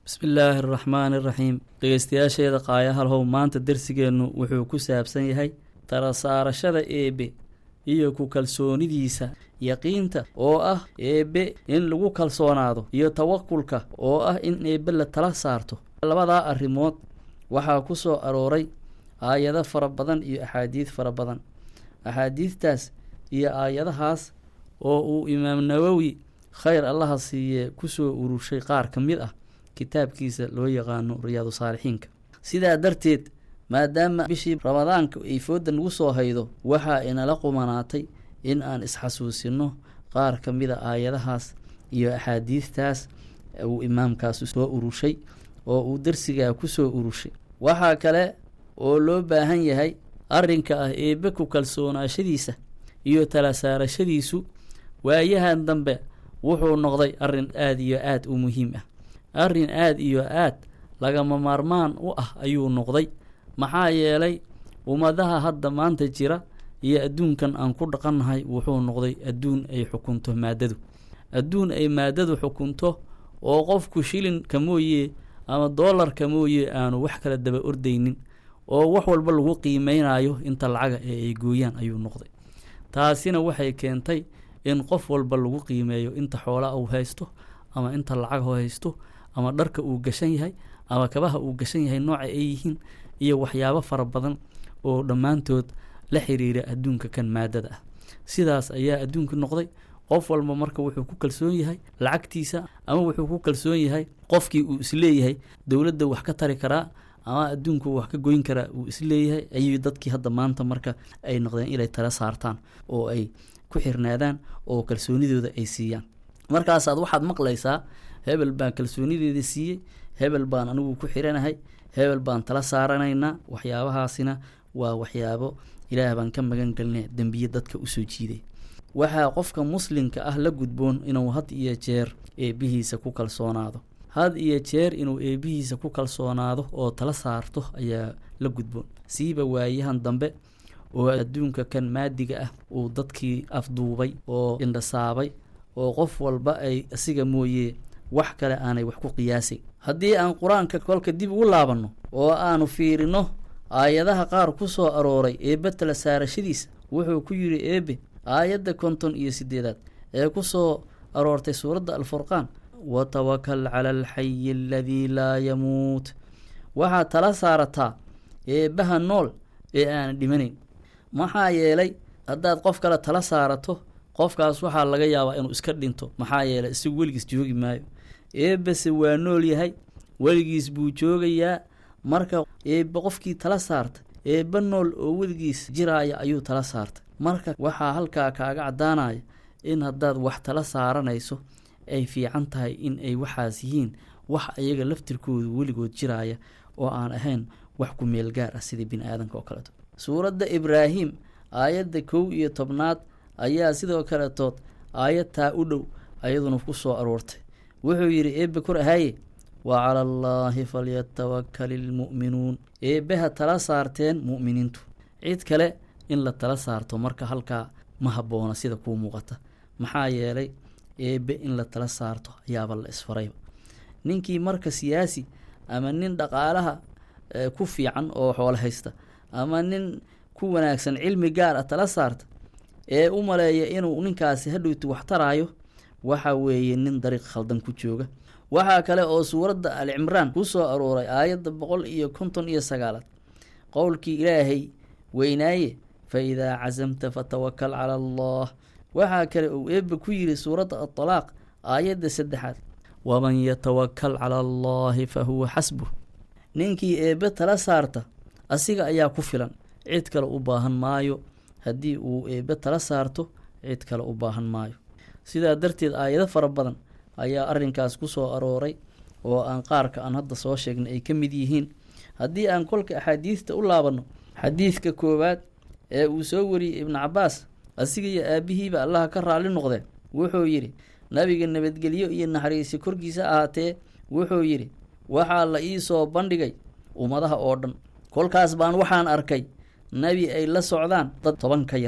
bismillaahi araxmaani iraxiim dhegeystayaasheeda qaayahalhow maanta dersigeennu wuxuu ku saabsan yahay tala saarashada eebe iyo ku kalsoonidiisa yaqiinta oo ah eebe in lagu kalsoonaado iyo tawakulka oo ah in eebe la tala saarto labadaa arrimood waxaa ku soo arooray aayado fara badan iyo axaadiid fara badan axaadiidtaas iyo aayadahaas oo uu imaam nawowi khayr allaha siiyee kusoo urushay qaar ka mid ah kitaabkiisa loo yaqaano riyaadu saalixiinka sidaa darteed maadaama bishii ramadaanka ay fooda nagu soo haydo waxaa inala qumanaatay in aan isxasuusino qaar ka mid a aayadahaas iyo axaadiidtaas uu imaamkaasi soo urushay oo uu darsigaa kusoo urushay waxaa kale oo loo baahan yahay arrinka ah eebe ku kalsoonaashadiisa iyo tala saarashadiisu waayahan dambe wuxuu noqday arrin aada iyo aada u muhiim ah arrin aada iyo aad lagama maarmaan u ah ayuu noqday maxaa yeelay ummadaha hadda maanta jira iyo adduunkan aan ku dhaqannahay wuxuu noqday adduun ay xukunto maadadu adduun ay maadadu xukunto oo qofku shilinka mooye ama doolarka mooye aanu wax kala daba ordaynin oo wax walba lagu qiimeynayo inta lacaga ee ay gooyaan ayuu noqday taasina waxay keentay in qof walba lagu qiimeeyo inta xoolaa uu haysto ama inta lacag u haysto ama dharka uu gashan yahay ama kabaha uu gashan yahay nooca ay yihiin iyo waxyaabo fara badan oo dhammaantood la xiriira adduunka kan maadada ah sidaas ayaa adduunka noqday qof walba marka wuxuu ku kalsoon yahay lacagtiisa ama wuxuu ku kalsoon yahay qofkii uu isleeyahay dowladda wax ka tari karaa ama adduunku wax ka goyn karaa uu isleeyahay ayay dadkii hadda maanta marka ay noqdeen inay tala saartaan oo ay ku xirnaadaan oo kalsoonidooda ay siiyaan markaasaad waxaad maqlaysaa hebel baan kalsoonideeda siiyey hebel baan anigu ku xiranahay hebel baan tala saaranaynaa waxyaabahaasina waa waxyaabo ilaah baan ka magan gelina dembiye dadka usoo jiiday waxaa qofka muslimka ah la gudboon inuu had iyo jeer eebbihiisa ku kalsoonaado had iyo jeer inuu eebbihiisa ku kalsoonaado oo tala saarto ayaa la gudboon siiba waayahan dambe oo adduunka kan maadiga ah uu dadkii afduubay oo indhasaabay oo qof walba ay asiga mooye wax kale aanay wax ku qiyaasayn haddii aan qur-aanka kolka dib ugu laabanno oo aanu fiirino aayadaha qaar ku soo arooray eebbe tala saarashadiisa wuxuu ku yidhi eebe aayadda konton iyo siddeedaad ee ku soo aroortay suuradda alfurqaan watawakal cala alxayi aladii laa yamuut waxaad tala saarataa eebbaha nool ee aan dhimanayn maxaa yeelay haddaad qof kale tala saarato qofkaas waxaa laga yaabaa inuu iska dhinto maxaa yeelay isagu weligiis joogi maayo eebbase waa nool yahay weligiis buu joogayaa marka eebbe qofkii tala saarta eebbe nool oo weligiis jiraaya ayuu tala saartay marka waxaa halkaa kaaga caddaanaya in haddaad wax tala saaranayso ay fiican tahay in ay waxaas yihiin wax ayaga laftirkoodu weligood jiraaya oo aan ahayn wax ku meel gaar ah sidii bini aadanka oo kaleeto suuradda ibraahim aayadda kow iyo tobnaad ayaa sidoo kaletood aayad taa u dhow ayaduna ku soo aroortay wuxuu yidhi eebbe kor ahaaye wa cala allaahi falyatawakali ilmu'minuun eebbeha tala saarteen mu'miniintu cid kale in la tala saarto marka halkaa ma habboona sida kuu muuqata maxaa yeelay eebbe in la tala saarto ayaaba la isfarayba ninkii marka siyaasi ama nin dhaqaalaha ku fiican oo xoolo haysta ama nin ku wanaagsan cilmi gaar ah tala saarta ee u maleeya inuu ninkaasi hadhowti wax taraayo waxa weeye nin dariiq khaldan ku jooga waxaa kale oo suuradda al cimraan ku soo arooray aayadda boqol iyo konton iyo sagaalaad qowlkii ilaahay weynaaye fa idaa casamta fatawakal cala allah waxaa kale uu eebbe ku yidhi suuradda adalaaq aayadda saddexaad waman yatawakal cala allaahi fa huwa xasbuh ninkii eebbe tala saarta asiga ayaa ku filan cid kale u baahan maayo haddii uu eebbe tala saarto cid kale u baahan maayo sidaa darteed aayado fara badan ayaa arrinkaas ku soo arooray oo aan qaarka aan hadda soo sheegnay ay ka mid yihiin haddii aan kolka axaadiista u laabanno xadiidka koowaad ee uu soo wariyey ibnu cabbaas asiga iyo aabbihiiba allaha ka raalli noqdeen wuxuu yidhi nabiga nabadgelyo iyo naxariisi korkiisa ahaatee wuxuu yidhi waxaa la ii soo bandhigay ummadaha oo dhan kolkaas baan waxaan arkay nebi ay la socdaan dad toban ka yar